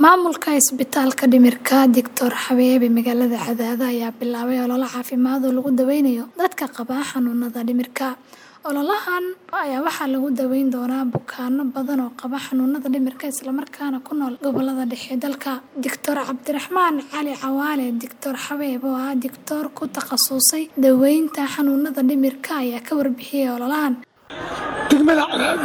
Maamulka Isbitaalka Dhimirka Dr. Xabeebe magaalada Cadaado ayaa bilaabay olole caafimaad oo lagu daweynayo dadka qaba xanuunada dhimirka. Ololahan ayaa waxaa lagu daweyn doonaa bukaanno badan oo qaba xanuunada dhimirka isla markaana ku nool gobollada dhexe ee dalka. Dr. Cabdiraxmaan Cali Cawaale Dr. Xabeebe oo ah digtoor ku takhasusay daweynta xanuunada dhimirka ayaa ka warbixiyay ololahan. degmada Cadaado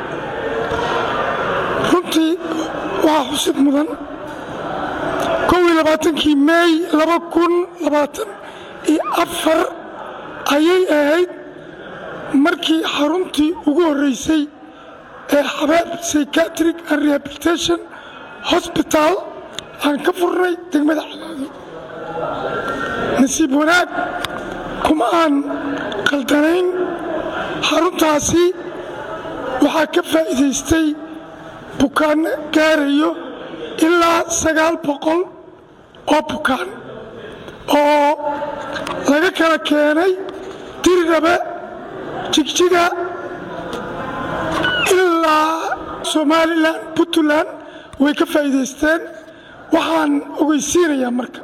runtii waa xusid mudan kow iyo labaatankii meey laba kun labaatan iyo afar ayay ahayd markii xaruntii ugu horreysay ee xabeeb psychiatric and rehabilitation hospital aan ka furnay degmada Cadaado nasiib wanaag kuma aan qaldanayn xaruntaasi waxaa ka faa'iidaystay bukaanno gaarayo ilaa sagaal boqol oo bukaan oo laga kala keenay diriraba jigjiga ilaa somalilan puntland way ka faa'iidaysteen waxaan ogeysiinayaa marka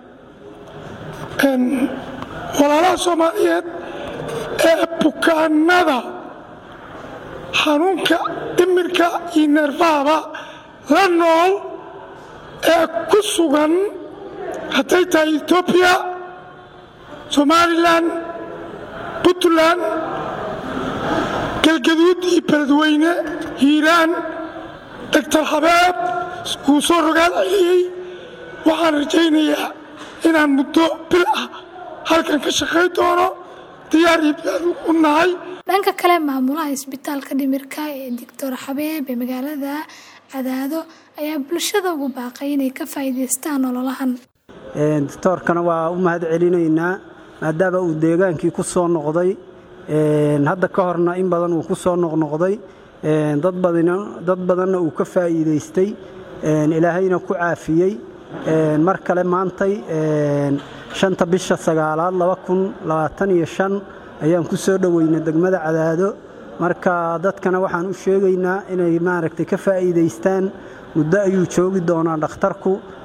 walaalaha soomaaliyeed ee bukaanada xanuunka dhimirka iyo neerfahaba la nool ee ku sugan hadday tahay etoobiya somalilan puntland galgaduud iyo beledweyne hiiraan doctor xabeeb wuu soo rogaal celiyey waxaan rajaynayaa inaan muddo bil ah halkan ka shaqay doono diyaar iyo diyaar u nahay dhanka kale maamulaha isbitaalka dhimirka ee Dr. Xabeebe magaalada Cadaado ayaa bulshada ugu baaqay inay ka faa'iidaystaan ololahan. doctoorkana waa u mahad celinaynaa maadaama uu deegaankii ku soo noqday hadda ka horna in badan uu ku soo noqnoqday dad badanna uu ka faa'iidaystay ilaahayna ku caafiyey mar kale maantay shanta bisha sagaalaad laba kun labaatan iyo shan ayaan ku soo dhoweynay degmada cadaado marka dadkana waxaan u sheegaynaa inay maaragtay ka faa'iidaystaan muddo ayuu joogi doonaa dhakhtarku